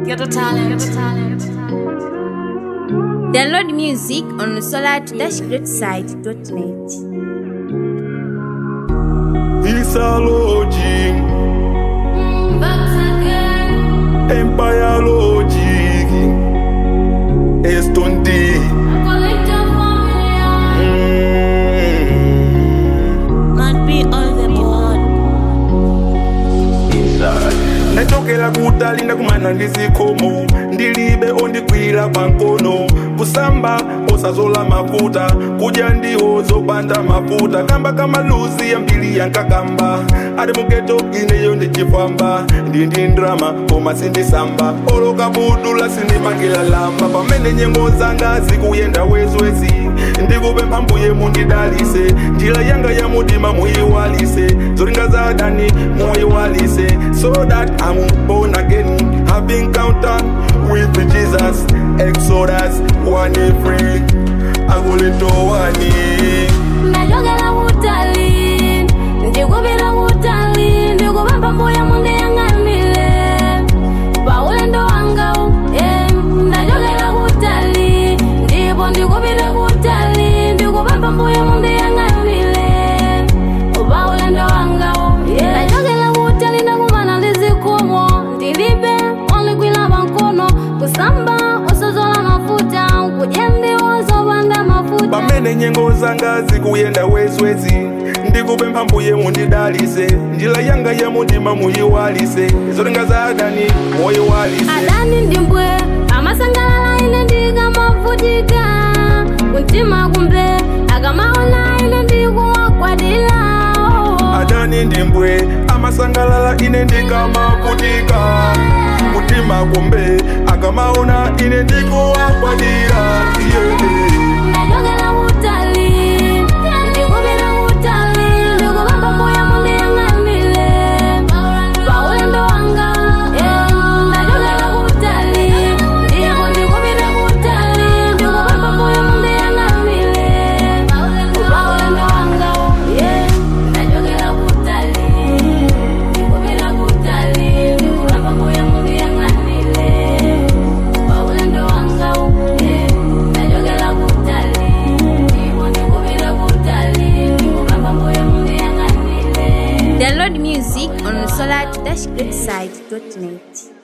Ghetto talent. Download music on solar-greatside.net. Isalogy, Empire Logic, Eston D. Mm. Might be on the board. ndachokera kutali ndakumana ndizikomo ndilibe ondigwira pankono kusamba osazola mafuta kudya ndiwo zopanda mafuta kamba kamaluzi yambiri yankakamba ati mugeto ineyo ndichifamba ndindi ndrama koma sindisamba oloka budula sindimangila lamba pamene nyengo zanga zikuyenda wezwezi ndikupempha mbuye mundidalise njira yanga ya mudima muyiwalise zolinga za dani muyiwalise so that I'm born again have encounter with Jesus Exodus one free agulito wani ndachokera kutali ndikupita kutali ndikupempha mbuya mundiyang'anire paulendo wangawu eh, ndachokera kutali ndipo ndikupita kutali ndikupempha mbuya mundiyang'anire paulendo wangawu yeah. ndachokera kutali ndakumana ndizikomo ndilibe ondigwira pankono kusamba usozola mafuta kudya ndiwo zopanda mafuta pamene nyengo zanga zikuyenda wezwezi ndikupempha mbuye mundidalise njira yanga ya mudima muyiwalise zolinga za adani muyiwalise adani ndimbwe amasangalala ine ndikamavutika mtima kumbe akamaona ine ndikuwakwadila adani ndimbwe amasangalala ine ndikamavutika mutima kumbe akamaona ine ndikuwakwadira yeah. ndachokera kutali ndikupita kutali ndikupempha mbuya mundiyang'anire paulendo wanga eh, ndachokera kutali ndipo ndikupita kutali ndikupempha mbuya mundiyang'anire paulendo wanga yeah, ndachokera kutali ndikupita kutali ndikupempha mbuya mundiyang'anire paulendo wanga yeah, ndachokera kutali ndipo ndikupita kutali ndikupempha mbuya mundiyang'anire Download music on solar-greatside.net.